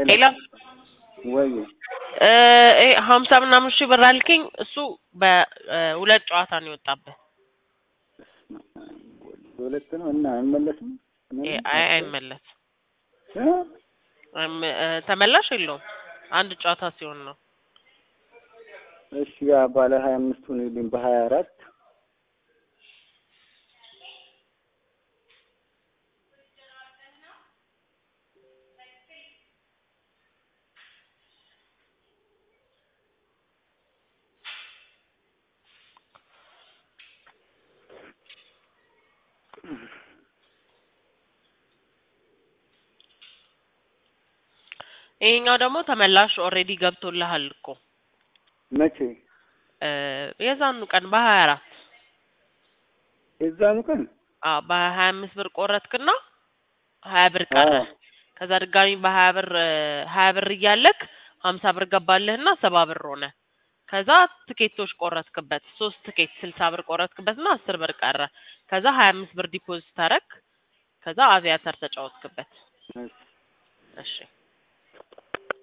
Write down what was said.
ሄሎ ወይ እ ይሄ ሀምሳ ምናምን ሺህ ብር አልከኝ። እሱ በሁለት ጨዋታ ነው የወጣብህ። ሁለት ነው እና አይመለስም። ይሄ አይ አይመለስም። እ? አይመ- እ ተመላሽ የለውም። አንድ ጨዋታ ሲሆን ነው። እሺ ያ ባለ ሀያ አምስቱን ይልኝ በሀያ አራት ይሄኛው ደግሞ ተመላሽ ኦልሬዲ ገብቶልሃል እኮ መቼ እ የዛኑ ቀን በሀያ አራት የዛኑ ቀን አዎ በሀያ አምስት ብር ቆረጥክና ሀያ ብር ቀረ። አዎ። ከዛ ድጋሚ በሀያ ብር እ ሀያ ብር እያለክ ሀምሳ ብር ገባልህና ሰባ ብር ሆነ። ከዛ ትኬቶች ቆረጥክበት ሶስት ትኬት ስልሳ ብር ቆረጥክበትና አስር ብር ቀረ። ከዛ ሀያ አምስት ብር ዲፖዚት አረግ። ከዛ አቪያተር ተጫወትክበት። እሺ እሺ